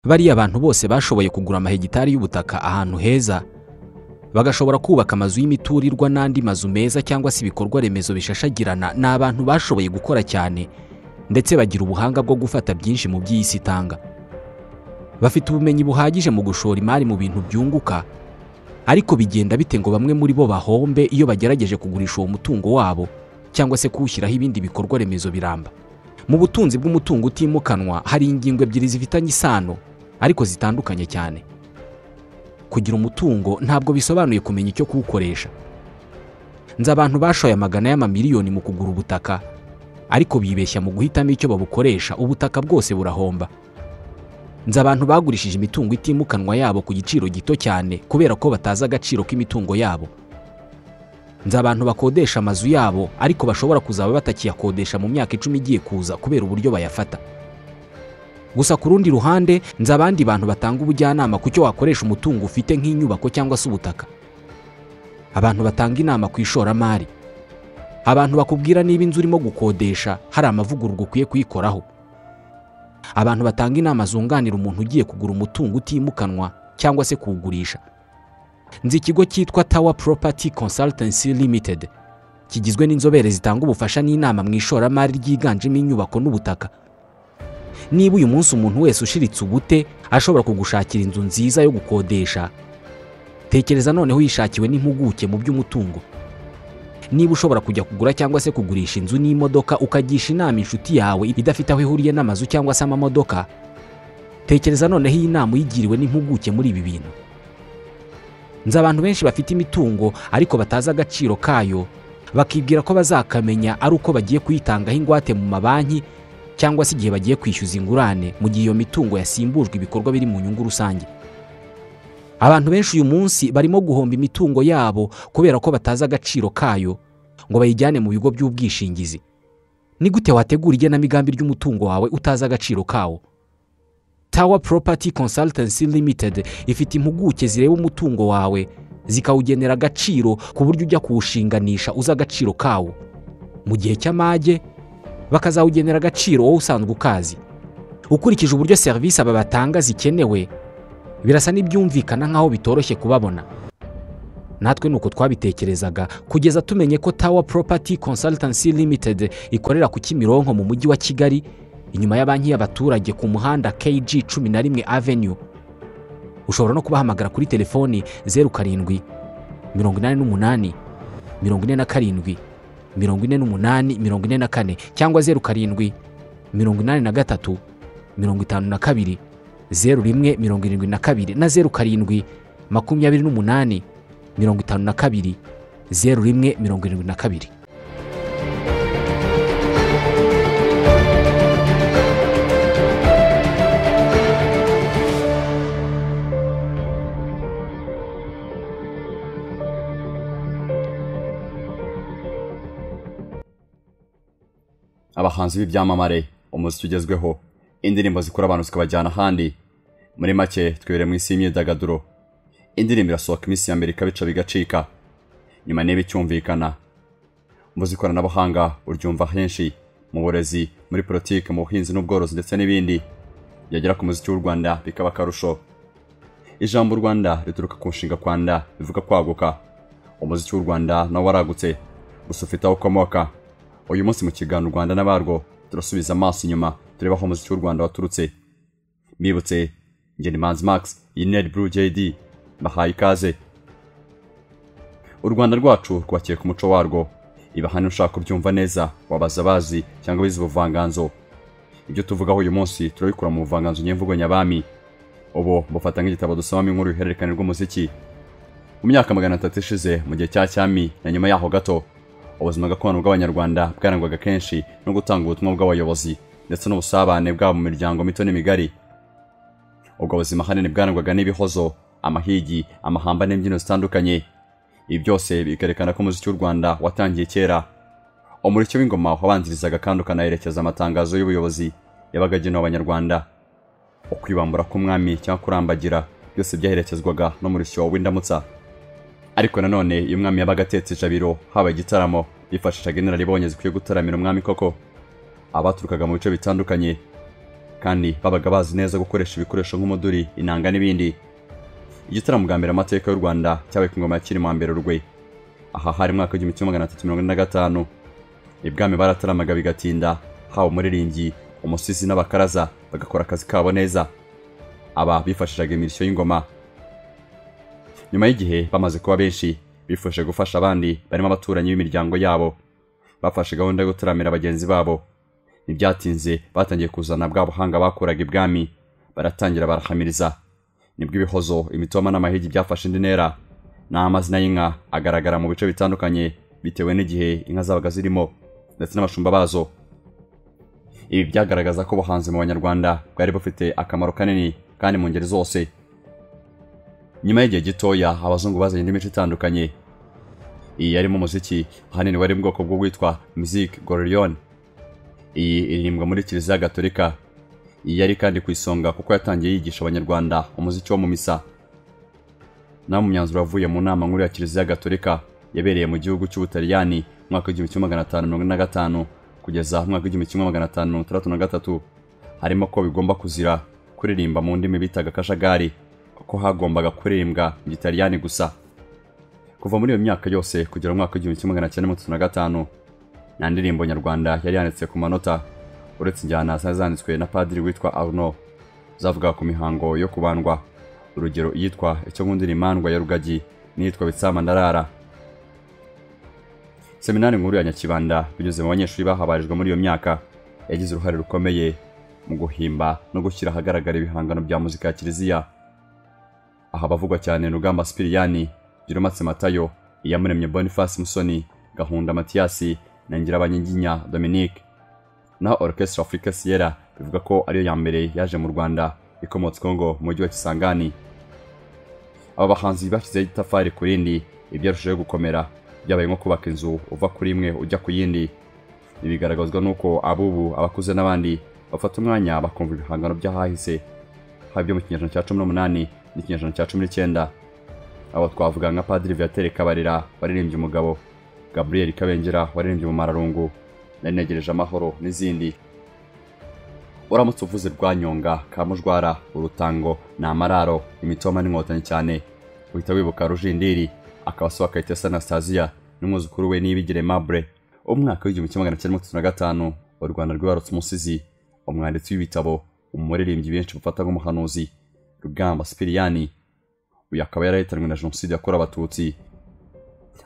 bariya bantu bose bashoboye kugura amahegitari y'ubutaka ahantu heza bagashobora kubaka amazu y'imiturirwa n'andi mazu meza cyangwa se ibikorwa remezo bishashagirana ni abantu bashoboye gukora cyane ndetse bagira ubuhanga bwo gufata byinshi mu by'iyi si itanga bafite ubumenyi buhagije mu gushora imari mu bintu byunguka ariko bigenda bite ngo bamwe muri bo bahombe iyo bagerageje kugurisha uwo mutungo wabo cyangwa se kuwushyiraho ibindi bikorwa remezo biramba mu butunzi bw'umutungo utimukanwa hari ingingo ebyiri zifitanye isano ariko zitandukanye cyane kugira umutungo ntabwo bisobanuye kumenya icyo kuwukoresha nzi abantu bashoye amagana y'amamiliyoni mu kugura ubutaka ariko bibeshya mu guhitamo icyo babukoresha ubutaka bwose burahomba nzi abantu bagurishije imitungo itimukanwa yabo ku giciro gito cyane kubera ko batazi agaciro k'imitungo yabo nzi abantu bakodesha amazu yabo ariko bashobora kuzaba batakiyakodesha mu myaka icumi igiye kuza kubera uburyo bayafata gusa ku rundi ruhande nzi abandi bantu batanga ubujyanama ku cyo wakoresha umutungo ufite nk'inyubako cyangwa se ubutaka abantu batanga inama ku ishoramari abantu bakubwira niba inzu urimo gukodesha hari amavugururwa ukwiye kuyikoraho abantu batanga inama zunganira umuntu ugiye kugura umutungo utimukanwa cyangwa se kuwugurisha nzi ikigo cyitwa tawa Property Consultancy Limited kigizwe n'inzobere zitanga ubufasha n'inama mu ishoramari ryiganjemo inyubako n'ubutaka niba uyu munsi umuntu wese ushiritse ubute ashobora kugushakira inzu nziza yo gukodesha tekereza noneho yishakiwe n'impuguke mu by'umutungo niba ushobora kujya kugura cyangwa se kugurisha inzu n'imodoka ukagisha inama inshuti yawe idafite aho ihuriye n'amazu cyangwa se amamodoka tekereza noneho iyi nama uyigiriwe n'impuguke muri ibi bintu nzi abantu benshi bafite imitungo ariko batazi agaciro kayo bakibwira ko bazakamenya ari uko bagiye kuyitangaho ingwate mu mabanki cyangwa se igihe bagiye kwishyuza ingurane mu gihe iyo mitungo yasimbujwe ibikorwa biri mu nyungu rusange abantu benshi uyu munsi barimo guhomba imitungo yabo kubera ko batazi agaciro kayo ngo bayijyane mu bigo by'ubwishingizi ni gute wategura igenamigambi ry'umutungo wawe utazi agaciro kawo tawa Property Consultancy Limited ifite impuguke zireba umutungo wawe zikawugenera agaciro ku buryo ujya kuwushinganisha uzi agaciro kawo mu gihe cy'amage bakazawugenera agaciro wowe usanzwe ukazi ukurikije uburyo serivisi aba batanga zikenewe birasa n'ibyumvikana nk'aho bitoroshye kubabona natwe ni uko twabitekerezaga kugeza tumenye ko tawa Property Consultancy Limited ikorera ku Kimironko mu mujyi wa Kigali inyuma ya banki y'abaturage ku muhanda KG cumi na rimwe Avenue ushobora no kubahamagara kuri telefoni zeru karindwi mirongo inani n'umunani mirongo ine na karindwi mirongo ine n'umunani mirongo ine na kane cyangwa zeru karindwi mirongo inani na gatatu mirongo itanu na kabiri zeru rimwe mirongo irindwi na kabiri na zeru karindwi makumyabiri n'umunani mirongo itanu na kabiri zeru rimwe mirongo irindwi na kabiri abahanzi b'ibyamamare umuziki ugezweho indirimbo zikura abantu zikabajyana ahandi muri make twibere mu isi y'imyidagaduro indirimbo irasohoka iminsi ya mbere ikabica bigacika nyuma niba icyumvikana umuzi ikoranabuhanga uryumva henshi mu burezi muri politiki mu buhinzi n'ubworozi ndetse n'ibindi yagera ku muziki w'u rwanda bikaba akarusho ijambo u rwanda rituruka ku nshinga rwanda bivuga kwaguka umuziki w'u rwanda nawo waragutse gusa ufite aho ukomoka uyu munsi mu kiganiro u rwanda n'abarwo turasubiza amaso inyuma tureba aho umuziki w'u rwanda waturutse mbibutse ngeni manzi max iyi neri buru jd bahaye ikaze u rwanda rwacu rwakiye ku muco warwo iba hano ushaka kubyumva neza wabaza abazi cyangwa abize ubuvanganzo ibyo tuvugaho uyu munsi turabikura mu buvanganzo nyemvugo nyabami ubu bufata nk'igitabo dusomamo inkuru y'uruhererekane rw'umuziki mu myaka magana atatu ishize mu gihe cya cyami na nyuma yaho gato ubuzima gakondo bw'abanyarwanda bwarangwaga kenshi no gutanga ubutumwa bw'abayobozi ndetse n'ubusabane bwabo mu miryango mito n'imigari ubwo buzima ahanini bwarangwaga n'ibihozo amahigi amahamba n'imbyino zitandukanye ibi byose bikerekana ko umuziki w'u rwanda watangiye kera umuricyo w'ingoma wabanzirizaga kandi ukanaherekeza amatangazo y'ubuyobozi yabaga agenewe abanyarwanda ukwibambura k'umwami cyangwa kurambagira byose byaherekezwaga n'umurishyo w'indamutsa ariko nanone iyo umwami yabaga atetse ijabiro haba igitaramo bifashishaga inararibonye zikwiye gutaramira umwami koko abaturukaga mu bice bitandukanye kandi babaga bazi neza gukoresha ibikoresho nk'umuduri inanga n'ibindi igitaramo bwa mbere amateka y'u rwanda cyabaye ku ngoma ya cyilima mbere rwe aha hari mwaka w'igihumbi kimwe magana atatu mirongo ine na gatanu ibwami barataramaga bigatinda haba umuririmbyi umusizi n'abakaraza bagakora akazi kabo neza aba bifashishaga imirishyo y'ingoma nyuma y'igihe bamaze kuba benshi bifuje gufasha abandi barimo abaturanyi b'imiryango yabo bafashe gahunda yo gutaramira bagenzi babo ntibyatinze batangiye kuzana bwa buhanga bakuraga ibwami baratangira barahamiriza nibwo ibihozo imitoma n'amahigi byafashe indi ntera n'amazina y'inka agaragara mu bice bitandukanye bitewe n'igihe inka zabaga zirimo ndetse n'abashumba bazo ibi byagaragaza ko ubuhanzi mu banyarwanda bwari bufite akamaro kanini kandi mu ngeri zose nyuma y'igihe gitoya abazungu bazanye indi mico itandukanye iyi yarimo umuziki ahanini wari mu bwoko bw'uwitwa musique gorillon iyi iririmbwa muri kiliziya gatolika iyi yari kandi ku isonga kuko yatangiye yigisha abanyarwanda umuziki wo mu misa nawe mu myanzuro wavuye mu nama nkuru ya kiliziya gatolika yabereye mu gihugu cy'ubutaliyani mu mwaka w'igihumbi kimwe magana atanu mirongo ine na gatanu kugeza mu mwaka w'igihumbi kimwe magana atanu mirongo itandatu na gatatu harimo ko bigomba kuzira kuririmba mu ndimi bitaga kajagari ko hagombaga kuririmbwa mu gitaliyani gusa kuva muri iyo myaka yose kugera mu mwaka w'igihumbi kimwe magana cyenda mirongo itatu na gatanu nta ndirimbo nyarwanda yari yanditse ku manota uretse injyana zari zanditswe na padiri witwa arno zavugaga ku mihango yo kubandwa urugero iyitwa icyo ngundi rimandwa ya rugagi n'iyitwa bitsama ndarara seminari nkuru ya nyakibanda binyuze mu banyeshuri bahabarijwe muri iyo myaka yagize uruhare rukomeye mu guhimba no gushyira ahagaragara ibihangano bya muzika ya kiliziya aha bavugwa cyane rugamba sipiriyani giromatse matayo iyamuremye boniface musoni gahunda matiyasi na ngirabanyiginya dominique naho orchestre africa sierra bivuga ko ariyo ya mbere yaje mu rwanda ikomotse ngo mu mujyi wa kisangani aba bahanzi bashyizeho itafari ku rindi ibyarushijeho gukomera byabaye nko kubaka inzu uva kuri imwe ujya ku yindi ibi bigaragazwa n'uko abubu abakuze n'abandi bafata umwanya bakumva ibihangano by'ahahise haba ibyo mu kinyejana cya cumi n'umunani n'ikinyejana cya cumi n'icyenda abo twavuga nka padiri viatere kabarira waririmbye umugabo gaburiyeri kabengera waririmbye umumararungu nari negereje amahoro n'izindi uramutse uvuze rwanyonga kamujwara urutango ni amararo imitoma n'inkotanyi cyane uhita wibuka rujindiri akaba se wakayitesa anastasiya n'umwuzukuru we n'ibigire mabure umwaka w'igihumbi kimwe magana cyenda mirongo itatu na gatanu u rwanda rwibarutse umusizi umwanditsi w'ibitabo umuririmbyi benshi bafata nk'umuhanuzi rugamba sipiriyani uyu akaba yarahitanwe na jenoside yakorewe abatutsi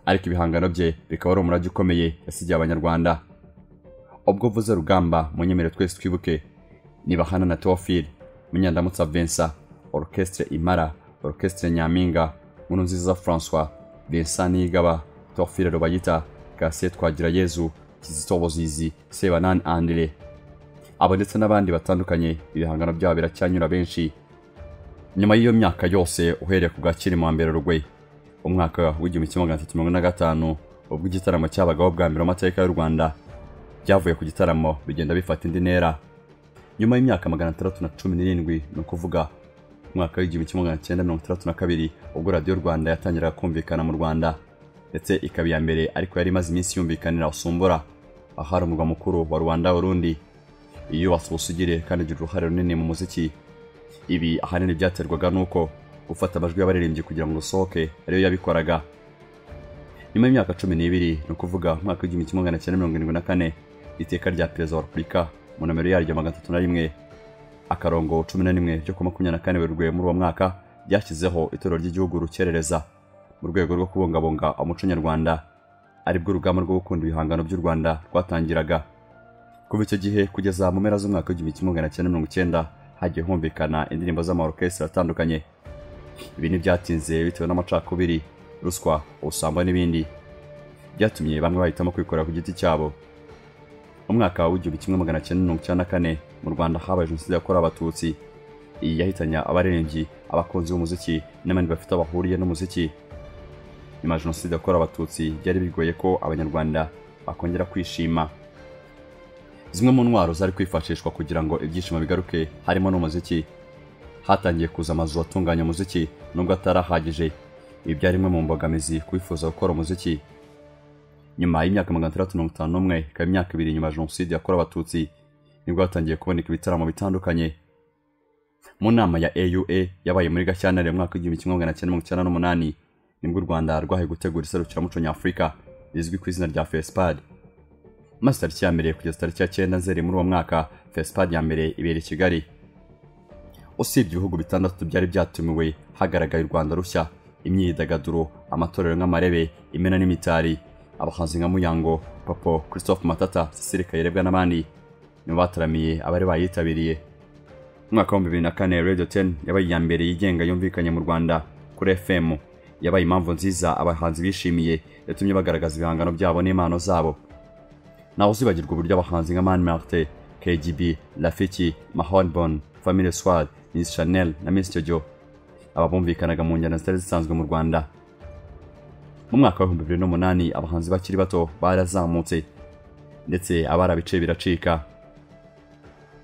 ariko ibihangano bye bikaba ari umurage ukomeye yasigiye abanyarwanda ubwo uvuze rugamba munyemerere twese twibuke niba hana na teofil munyandamutsa vincent orchestre imara orchestre nyampinga nkuru nziza francois vincent niyigaba teofil rubayita gasiye twagira yezu kizito buzizi sebanani andire abo ndetse n'abandi batandukanye ibihangano byabo biracyanyura benshi nyuma y'iyo myaka yose uhereye ku bwa kirima mbere rugwe umwaka w'igihumbi kimwe magana atatu mirongo ine na gatanu ubwo igitaramo cyabagaho bwa mbere amateka y'u rwanda byavuye ku gitaramo bigenda bifata indi ntera nyuma y'imyaka magana atandatu na cumi n'irindwi ni ukuvuga umwaka w'igihumbi kimwe magana cyenda mirongo itandatu na kabiri ubwo radiyo rwanda yatangiraga kumvikana mu rwanda ndetse ikaba iya mbere ariko yari imaze iminsi yumvikanira usumbura ahari umurwa mukuru wa rwanda urundi iyubatse ubusugire kandi igira uruhare runini mu muziki ibi ahanini byaterwaga n'uko gufata amajwi y'abaririmbyi kugira ngo rusohoke ariyo yabikoraga nyuma y'imyaka cumi n'ibiri ni ukuvuga umwaka w'igihumbi kimwe magana cyenda mirongo irindwi na kane iteka rya perezida wa repubulika mu nomero yaryo magana atatu na rimwe akarongo cumi na rimwe ryo ku makumyabiri na kane werurwe muri uwo mwaka ryashyizeho itorero ry'igihugu rukerereza mu rwego rwo kubungabunga umuco nyarwanda aribwo urugamba rwo gukunda ibihangano by'u rwanda rwatangiraga kuva icyo gihe kugeza mu mpera z'umwaka w'igihumbi kimwe magana cyenda mirongo icyenda hagiye humvikana indirimbo z'amarokesitiri atandukanye ibi ntibyatinze bitewe n'amacakubiri ruswa ubusambo n'ibindi byatumye bamwe bahitamo kwikorera ku giti cyabo umwaka w'igihumbi kimwe magana cyenda mirongo icyenda na kane mu rwanda habaye jenoside yakorewe abatutsi iyi yahitanye abaririmbyi abakunzi b'umuziki n'abandi bafite bahuriye n'umuziki nyuma ya jenoside yakorewe abatutsi byari bigoye ko abanyarwanda bakongera kwishima zimwe mu ntwaro zari kwifashishwa kugira ngo ibyishimo bigaruke harimo n'umuziki hatangiye kuza amazu atunganya umuziki nubwo atari ahagije ibi byari imwe mu mbogamizi kwifuza gukora umuziki nyuma y'imyaka magana atandatu mirongo itanu n'umwe ikaba imyaka ibiri nyuma ya jenoside yakorewe abatutsi nibwo hatangiye kuboneka ibitaramo bitandukanye mu nama ya aua yabaye muri gashyantare mu mwaka w'igihumbi kimwe magana cyenda mirongo icyenda n'umunani nibwo u rwanda rwahaye gutegura iserukiramuco nyafurika rizwi ku izina rya fesipad maze tariki ya mbere kugeza tariki ya cyenda nzeri muri uwo mwaka fesipad ya mbere ibera i kigali usibye ibihugu bitandatu byari byatumiwe hagaragaye u rwanda rushya imyidagaduro amatorero nk'amarebe imena n'imitari abahanzi nka muyango papo christophe matata cecile kayirebwa n'abandi nibo bataramiye abari bayitabiriye umwaka wa bibiri na kane radio ten yabaye iya mbere yigenga yumvikanye mu rwanda kuri fm yabaye impamvu nziza abahanzi bishimiye yatumye bagaragaza ibihangano byabo n'impano zabo ntawe uzibagirwa uburyo abahanzi nka mani martin kgb rafiki mahonbon famille swad miss chanel na miss jojo aba bumvikanaga mu njyana zitari zisanzwe mu rwanda mu mwaka w'ibihumbi bibiri n'umunani abahanzi bakiri bato barazamutse ndetse abari abice biracika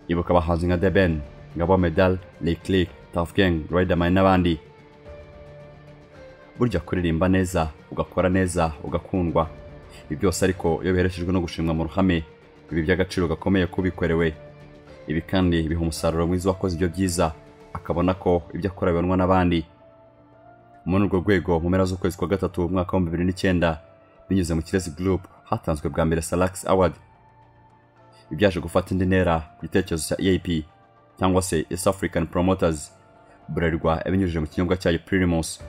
ibuka abahanzi nka deben ngabo medal leclic tafgeng riderman n'abandi burya kuririmba neza ugakora neza ugakundwa ibi byose ariko iyo biherekejwe no gushimwa mu ruhame ibi by'agaciro gakomeye kubikorewe ibi kandi biha umusaruro mwiza wakoze ibyo byiza akabona ko ibyo akora bibonwa n'abandi muri urwo rwego mu mpera z'ukwezi kwa gatatu umwaka wa bibiri n'icyenda binyuze mu kirezi gurupu hatanzwe bwa mbere salakisi awadi ibyaje gufata indi ntera ku gitekerezo cya eap cyangwa se east african promoters buralirwa ibinyujije mu kinyobwa cyayo pirimusi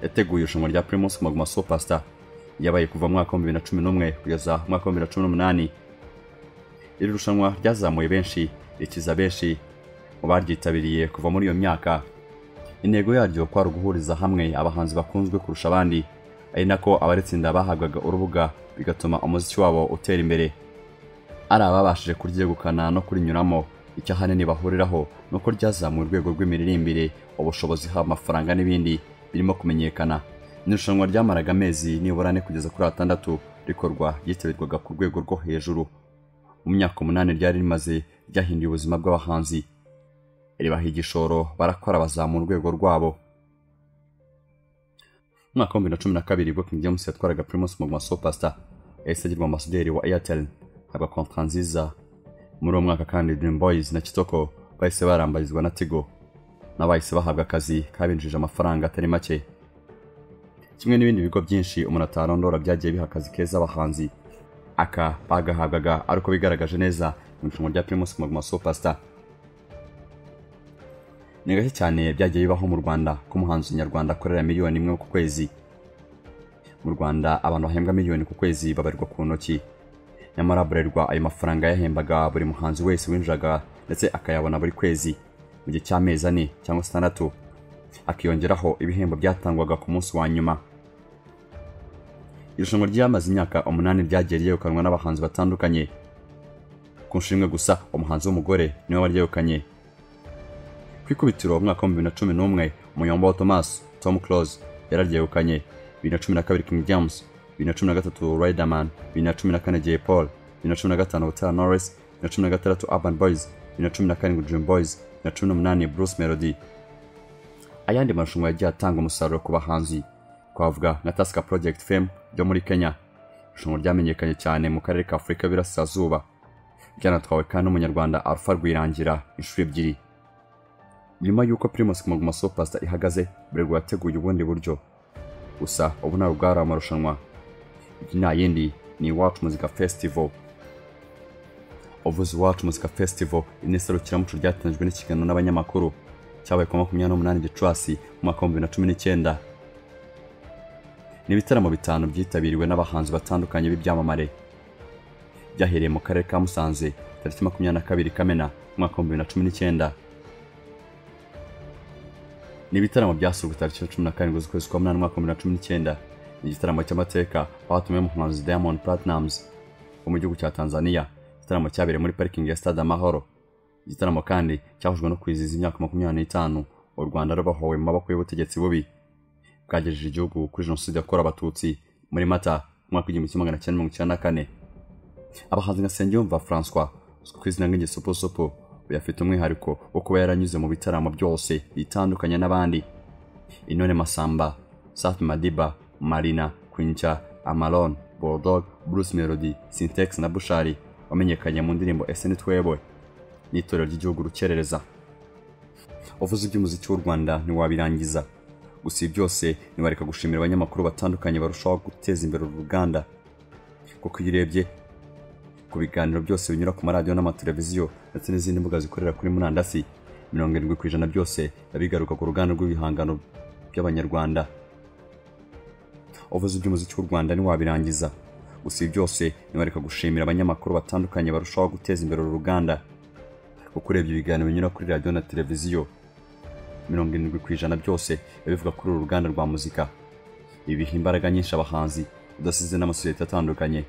yateguye irushanwa rya pirimusi maguma supasita yabaye kuva mu mwaka wa bibiri na cumi n'umwe kugeza mu mwaka wa bibiri na cumi n'umunani iri rushanwa ryazamuye benshi rikiza benshi mu baryitabiriye kuva muri iyo myaka intego yaryo kwari uguhuriza hamwe abahanzi bakunzwe kurusha abandi ari nako abaritsinda bahabwaga urubuga bigatuma umuziki wabo utera imbere ari ababashije kuryegukana no kurinyuramo icyo ahanini bahuriraho ni uko ryazamuye urwego rw'imiririmbire ubushobozi haba amafaranga n'ibindi birimo kumenyekana n'irushanwa ryamaraga amezi nibura ane kugeza kuri atandatu rikorwa ryitabirwaga ku rwego rwo hejuru mu myaka umunani ryari rimaze ryahinduye ubuzima bw'abahanzi ribaha igishoro barakora bazamura urwego rwabo mu mwaka wa bibiri na cumi na kabiri ubwo King James yatwaraga Primus Maguma Superstar yahise agirwa amasaderi wa Airtel haba kontra nziza muri uwo mwaka kandi Dream Boys na Kitoko bahise barambarizwa na Tigo n'abahise bahabwa akazi kabinjije amafaranga atari make kimwe n'ibindi bigo byinshi umuntu atarondora byagiye biha akazi keza abahanzi aka bagahabwaga ari uko bigaragaje neza mu irushanwa rya Primus Maguma Superstar ni gake cyane byagiye bibaho mu Rwanda ko umuhanzi nyarwanda akorera miliyoni imwe ku kwezi mu Rwanda abantu bahembwa miliyoni ku kwezi babarirwa ku ntoki nyamara burerwa ayo mafaranga yahembaga buri muhanzi wese winjiraga ndetse akayabona buri kwezi mu gihe cy'amezi ane cyangwa atandatu akiyongeraho ibihembo byatangwaga ku munsi wa nyuma irushanwa ryamaze imyaka umunani ryagiye ryegukanwa n'abahanzi batandukanye ku nshimwe gusa umuhanzi w'umugore niwe waryegukanye ku ikubitiro umwaka wa bibiri na cumi n'umwe umuyombo wa thomas tom close yararyegukanye bibiri na cumi na kabiri king james bibiri na cumi na gatatu riderman bibiri na cumi na kane jay paul bibiri na cumi na gatanu butera norris bibiri na cumi na gatandatu urban boys bibiri na cumi na karindwi dream boys bibiri na cumi n'umunani bruce melody ayandi marushanwa yagiye atanga umusaruro ku bahanzi twavuga nka tasika project fame ryo muri kenya irushanwa ryamenyekanye cyane mu karere ka afurika y'uburasirazuba ryanatwawe kandi n'umunyarwanda alpha rwirangira inshuro ebyiri nyuma y'uko primus maguma sopasta ihagaze burego yateguye ubundi buryo gusa ubu ntabwo bwari amarushanwa iki nta yindi ni iwacu muzika festival uvuze iwacu muzika festival ine serukiramuco ryatangijwe n'ikiganiro n'abanyamakuru cyabaye ku makumyabiri n'umunani gicurasi mu mwaka wa bibiri na cumi n'icyenda ni ibitaramo bitanu byitabiriwe n'abahanzi batandukanye b'ibyamamare byahereye mu karere ka musanze tariki makumyabiri na kabiri kamena umwaka wa bibiri na cumi n'icyenda ni ibitaramo byasubwe tariki ya cumi na karindwi z'ukwezi kwa munani umwaka wa bibiri na cumi n'icyenda ni igitaramo cy'amateka batumiwe umuhanzi diamond platinums wo mu gihugu cya tanzania igitaramo cyabereye muri parikingi ya stade amahoro igitaramo kandi cyahujwe no kwizihiza imyaka makumyabiri n'itanu u rwanda rubahowe mu maboko y'ubutegetsi bubi bwagejeje igihugu kuri jenoside yakorewe abatutsi muri mata umwaka w'igihumbi kimwe magana cyenda mirongo icyenda na kane abahanzi nka nsengiyumva francois uzwi ku izina nk'igisupusupu uyafite umwihariko wo kuba yaranyuze mu bitaramo byose bitandukanye n'abandi inone masamba safi madiba marina kwinca amaron borodog bruce melody sintex na bushari wamenyekanye mu ndirimbo ese ni twebwe n'itorero ry'igihugu rukerereza uvuze iby'umuziki w'u rwanda ntiwabirangiza gusa ibi byose ntiwareka gushimira abanyamakuru batandukanye barushaho guteza imbere uru ruganda kuko iyo urebye ku biganiro byose binyura ku maradiyo n'amateleviziyo ndetse n'izindi mbuga zikorera kuri murandasi mirongo irindwi ku ijana byose biba bigaruka ku ruganda rw'ibihangano by'abanyarwanda uvuze iby'umuziki w'u rwanda ntiwabirangiza gusa ibi byose ntiwareka gushimira abanyamakuru batandukanye barushaho guteza imbere uru ruganda kuko urebye ibiganiro binyura kuri radiyo na televiziyo mirongo irindwi ku ijana byose biba bivuga kuri uru ruganda rwa muzika ibi biha imbaraga nyinshi abahanzi udasize n'amasosiyete atandukanye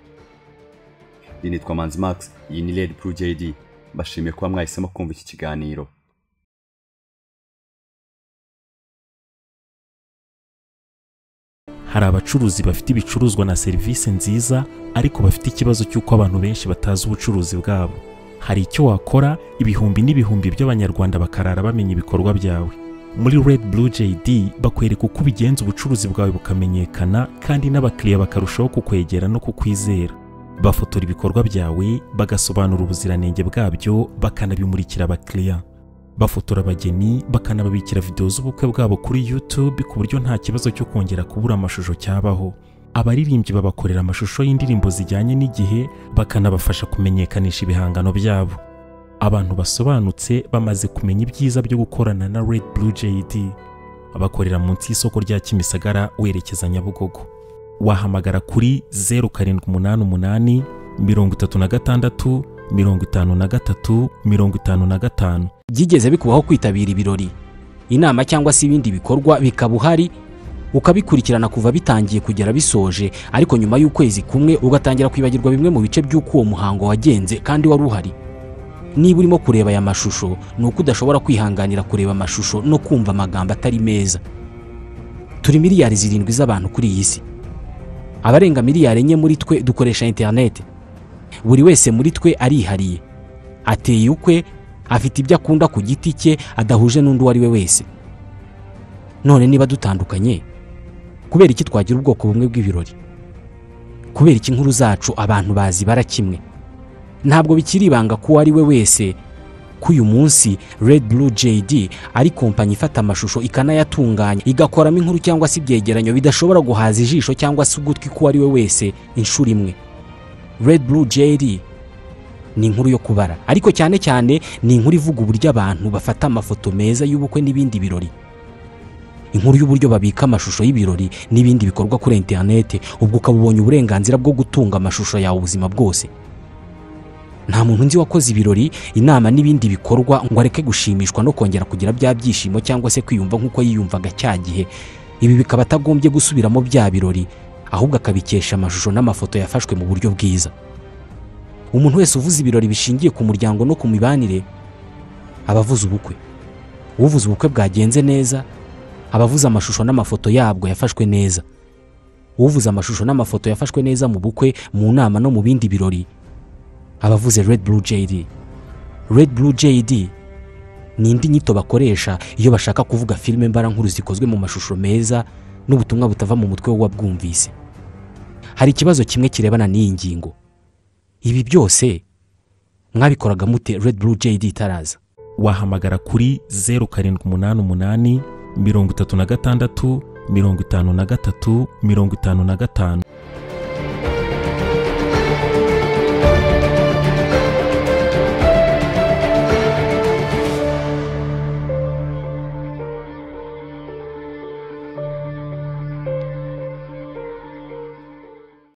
iyi nitwa manzi max iyi ni red pro jd mbashimiye kuba mwahisemo kumva iki kiganiro hari abacuruzi bafite ibicuruzwa na serivisi nziza ariko bafite ikibazo cy'uko abantu benshi batazi ubucuruzi bwabo hari icyo wakora ibihumbi n'ibihumbi by'abanyarwanda bakarara bamenya ibikorwa byawe muri red blue jd bakwereka uko ubigenza ubucuruzi bwawe bukamenyekana kandi n'abakiriya bakarushaho kukwegera no kukwizera bafotora ibikorwa byawe bagasobanura ubuziranenge bwabyo bakanabimurikira abakiriya bafotora abageni bakanababikira videwo z'ubukwe bwabo kuri YouTube ku buryo nta kibazo cyo kongera kubura amashusho cyabaho abaririmbyi babakorera amashusho y'indirimbo zijyanye n'igihe bakanabafasha kumenyekanisha ibihangano byabo abantu basobanutse bamaze kumenya ibyiza byo gukorana na Red Blue JD bakorera munsi y'isoko rya Kimisagara werekeza Nyabugogo wahamagara kuri 0788 36 53 55 byigeze bikubaho kwitabira ibirori inama cyangwa se ibindi bikorwa bikaba uhari ukabikurikirana kuva bitangiye kugera bisoje ariko nyuma y'ukwezi kumwe ugatangira kwibagirwa bimwe mu bice by'uko uwo muhango wagenze kandi wari uhari niba urimo kureba aya mashusho ni uko udashobora kwihanganira kureba amashusho no kumva amagambo atari meza turi miliyari zirindwi z'abantu kuri iyi si abarenga miliyari enye muri twe dukoresha interineti buri wese muri twe arihariye ateye ukwe afite ibyo akunda ku giti cye adahuje n'undi uwo ari we wese none niba dutandukanye kubera iki twagira ubwoko bumwe bw'ibirori kubera iki inkuru zacu abantu bazibara kimwe ntabwo bikiri ibanga ko uwo ari we wese ko uyu munsi red blue jd ari kompanyi ifata amashusho ikanayatunganya igakoramo inkuru cyangwa se ibyegeranyo bidashobora guhaza ijisho cyangwa se ugutwi k'uwo ari we wese inshuro imwe red blue jr ni inkuru yo kubara ariko cyane cyane ni inkuru ivuga uburyo abantu bafata amafoto meza y'ubukwe n'ibindi birori inkuru y'uburyo babika amashusho y'ibirori n'ibindi bikorwa kuri interinete ubwo ukaba ubonye uburenganzira bwo gutunga amashusho yawe ubuzima bwose nta muntu nzi wakoze ibirori inama n'ibindi bikorwa ngo areke gushimishwa no kongera kugira bya byishimo cyangwa se kwiyumva nk'uko yiyumvaga cya gihe ibi bikaba atagombye gusubiramo bya birori ahubwo akabikesha amashusho n'amafoto yafashwe mu buryo bwiza umuntu wese uvuze ibirori bishingiye ku muryango no ku mibanire aba avuze ubukwe uvuze ubukwe bwagenze neza aba avuze amashusho n'amafoto yabwo yafashwe neza uvuze amashusho n'amafoto yafashwe neza mu bukwe mu nama no mu bindi birori aba avuze red blue jd red blue jd ni indi nyito bakoresha iyo bashaka kuvuga filime mbarankuru zikozwe mu mashusho meza n'ubutumwa butava mu mutwe w'uwabwumvise hari ikibazo kimwe kirebana n'iyi ngingo ibi byose mwabikoraga mute red blue jd itaraza wahamagara kuri 0788 36 53 55